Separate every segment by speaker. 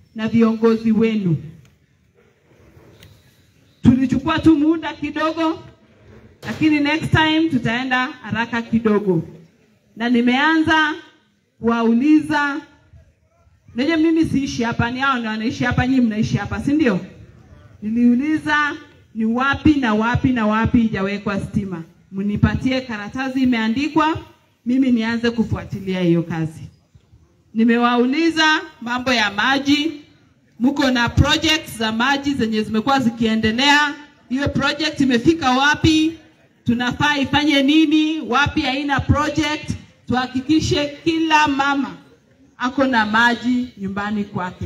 Speaker 1: na viongozi wenu. Tulichukua tu muda kidogo, lakini next time tutaenda haraka kidogo, na nimeanza kuwauliza. Najua mimi siishi hapa, ni hao ndio wanaishi hapa, nyinyi mnaishi hapa, si ndio? Niliuliza ni wapi na wapi na wapi ijawekwa stima, mnipatie karatasi imeandikwa, mimi nianze kufuatilia hiyo kazi. Nimewauliza mambo ya maji, mko na projects za maji zenye zimekuwa zikiendelea, hiyo project imefika wapi? Tunafaa ifanye nini? Wapi haina project? Tuhakikishe kila mama ako na maji nyumbani kwake.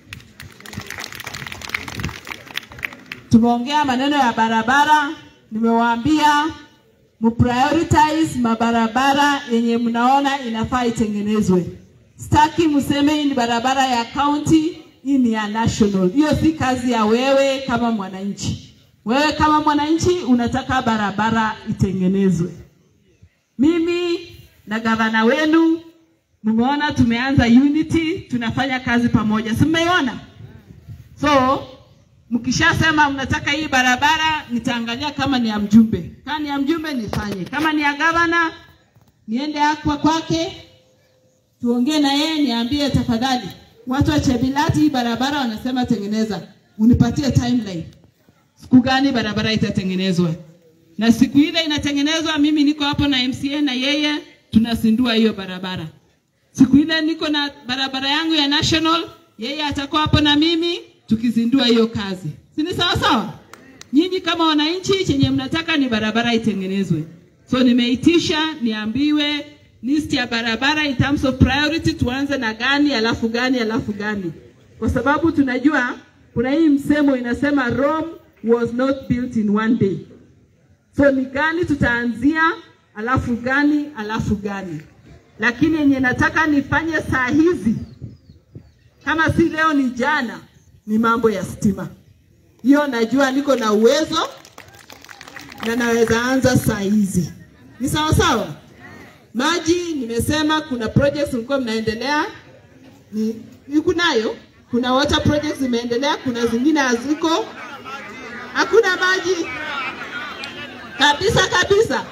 Speaker 1: Tumeongea maneno ya barabara, nimewaambia mprioritize mabarabara yenye mnaona inafaa itengenezwe. Sitaki mseme hii ni barabara ya county, hii ni ya national. Hiyo si kazi ya wewe kama mwananchi. Wewe kama mwananchi unataka barabara itengenezwe. Mimi na gavana wenu mmeona tumeanza unity, tunafanya kazi pamoja, si mmeiona? So mkishasema mnataka hii barabara, nitaangalia kama ni ya mjumbe. Kama ni ya mjumbe nifanye, kama ni ya gavana niende akwa kwake, tuongee na yeye, niambie tafadhali, watu wa Chebilati hii barabara wanasema tengeneza, unipatie timeline, siku gani barabara itatengenezwa, na siku ile inatengenezwa, mimi niko hapo na MCA na yeye tunasindua hiyo barabara. Siku ile niko na barabara yangu ya national, yeye atakuwa hapo na mimi tukizindua hiyo kazi, si ni sawa sawa? Nyinyi kama wananchi, chenye mnataka ni barabara itengenezwe. So nimeitisha niambiwe list ya barabara in terms of priority, tuanze na gani alafu gani alafu gani, kwa sababu tunajua kuna hii msemo inasema Rome was not built in one day. So ni gani tutaanzia, alafu gani alafu gani, lakini yenye nataka nifanye saa hizi kama si leo ni jana, ni mambo ya stima. Hiyo najua niko na uwezo na naweza anza saa hizi. Ni sawa sawa. Maji nimesema kuna projects mlikuwa mnaendelea, ni, ni kunayo, kuna water projects zimeendelea, kuna zingine haziko, hakuna maji kabisa kabisa.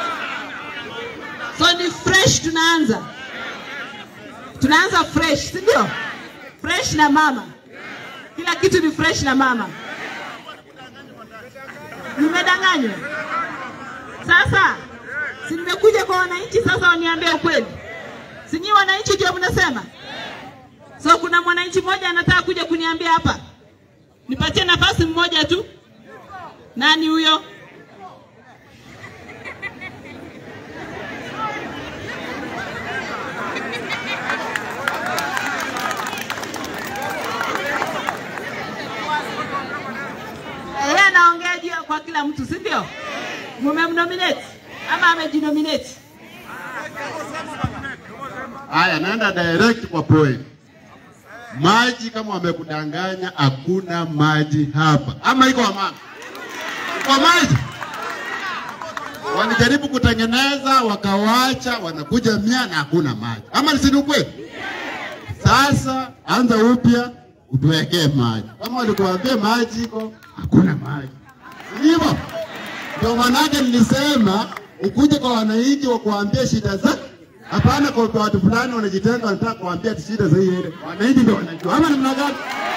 Speaker 1: So ni fresh, tunaanza tunaanza fresh, si ndio? Fresh na mama, kila kitu ni fresh na mama. Nimedanganywa sasa? Si nimekuja kwa wananchi sasa, waniambie ukweli. Si nyinyi wananchi ndio mnasema? So kuna mwananchi mmoja anataka kuja kuniambia hapa, nipatie nafasi mmoja tu. Nani huyo? Yeye anaongea juu ya kwa kila mtu, si ndio? Mumemnominate ama amejinominate?
Speaker 2: Haya, naenda direct kwa point. Maji kama wamekudanganya, hakuna maji hapa, ama iko mama? Kwa maji walijaribu kutengeneza wakawacha, wanakuja mia na hakuna maji, ama si ni ukweli? Sasa anza upya, utuwekee maji. Kama walikuambia maji iko, hakuna maji, Si hivyo? Ndio maanake nilisema ukuje kwa wananchi wa kuambia shida za hapana, kwa kwa watu fulani wanajitenga, wanataka kuambia ati shida za hii ile. Wananchi ndio wanajua, ama namna gani?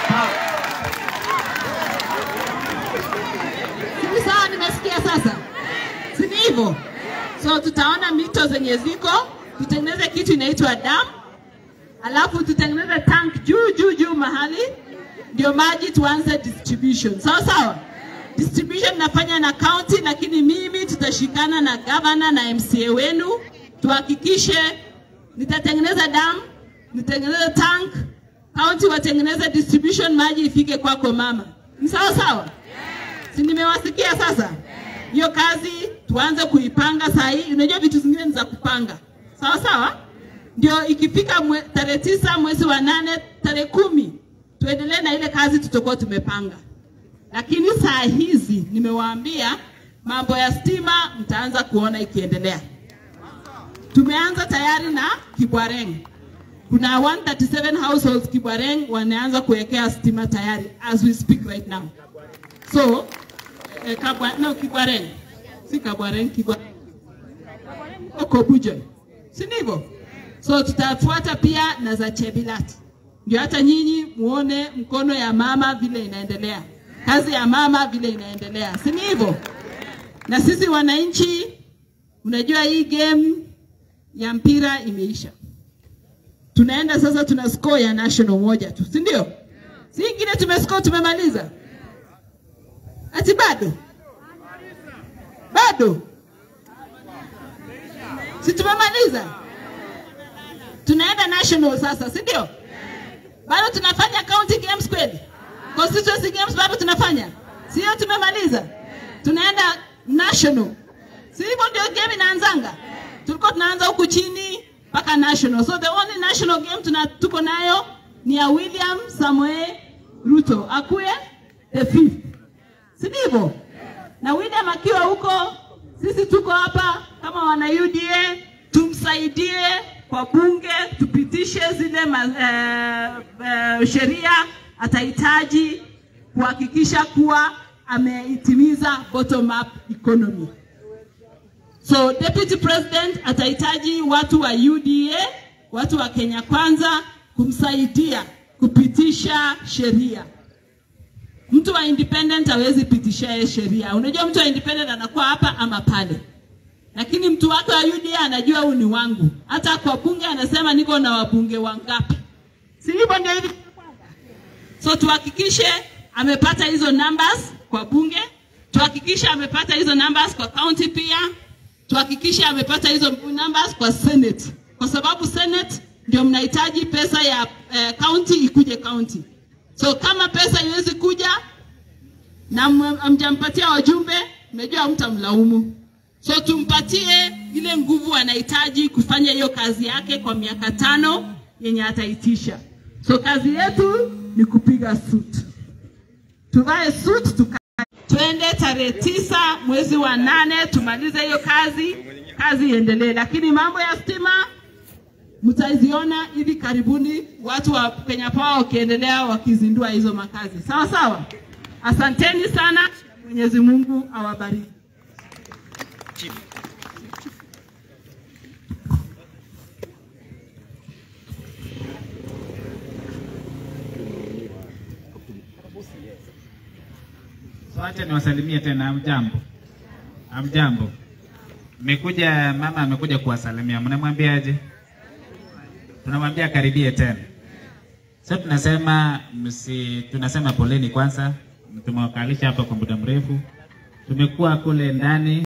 Speaker 1: Si sawa? Nimesikia sasa, si ni hivyo? So tutaona mito zenye ziko, tutengeneze kitu inaitwa dam, alafu tutengeneze tank juu juu juu mahali, ndio maji tuanze distribution. Sawa sawa? Distribution nafanya na county, lakini mimi tutashikana na governor na MCA wenu tuhakikishe, nitatengeneza dam, nitengeneze tank, county watengeneze distribution, maji ifike kwako mama. Ni sawa sawa? Si nimewasikia sasa? Hiyo kazi tuanze kuipanga saa hii. Unajua vitu zingine ni za kupanga, sawa sawa, ndio ikifika mwe, tarehe tisa mwezi wa nane tarehe kumi tuendelee na ile kazi tutakuwa tumepanga. Lakini saa hizi nimewaambia mambo ya stima mtaanza kuona ikiendelea. Tumeanza tayari na Kibwareng. kuna 137 households Kibwareng wanaanza kuwekea stima tayari as we speak right now. So eh, Kabwa, no, Kibwareng si Kabwareng, Kibwareng huko Bujon, si ndivyo? So tutafuata pia na za Chebilat, ndio hata nyinyi muone mkono ya mama vile inaendelea, kazi ya mama vile inaendelea, si ni hivyo? Na sisi wananchi, unajua hii game ya mpira imeisha, tunaenda sasa, tuna score ya national moja tu, si ndio? Si ingine tumescore, tumemaliza? Ati bado bado si tumemaliza? Tunaenda national sasa, si ndio? Bado tunafanya county games kweli? Constituency games bado tunafanya, sio? Tumemaliza, tunaenda national, si hivyo? Ndio game inaanzanga. Tulikuwa tunaanza huku chini mpaka national, so the only national game tuna tuko nayo ni ya William Samoei Ruto akuwe the fifth, si ndivyo? Na William akiwa huko, sisi tuko hapa kama wana UDA, tumsaidie kwa bunge, tupitishe zile ma, eh, eh, sheria atahitaji kuhakikisha kuwa ameitimiza bottom up economy. So deputy president atahitaji watu wa UDA, watu wa Kenya Kwanza kumsaidia kupitisha sheria. Mtu wa independent hawezi pitisha yeye sheria. Unajua mtu wa independent anakuwa hapa ama pale, lakini mtu wake wa UDA anajua huu ni wangu. Hata kwa bunge anasema niko na wabunge wangapi, si hivyo? Ndio hivi. So tuhakikishe amepata hizo numbers kwa bunge, tuhakikishe amepata hizo numbers kwa county pia, tuhakikishe amepata hizo numbers kwa senate, kwa sababu senate ndio mnahitaji pesa ya eh, county ikuje county. So kama pesa iwezi kuja na mjampatia wajumbe, mmejua mtamlaumu. So tumpatie ile nguvu anahitaji kufanya hiyo kazi yake kwa miaka tano yenye ataitisha. So kazi yetu ni kupiga suit, tuvae suit tuka twende tarehe tisa mwezi wa nane tumalize hiyo kazi, kazi iendelee. Lakini mambo ya stima mtaziona hivi karibuni, watu wa Kenya Power wakiendelea wakizindua hizo makazi. Sawa sawa, asanteni sana, Mwenyezi Mungu awabariki.
Speaker 3: Wacha niwasalimie tena. Amjambo, amjambo. Mmekuja, mama amekuja kuwasalimia, mnamwambiaje? Tunamwambia karibie tena. Sasa tunasema msi, tunasema poleni kwanza, tumewakalisha hapa kwa muda mrefu, tumekuwa kule ndani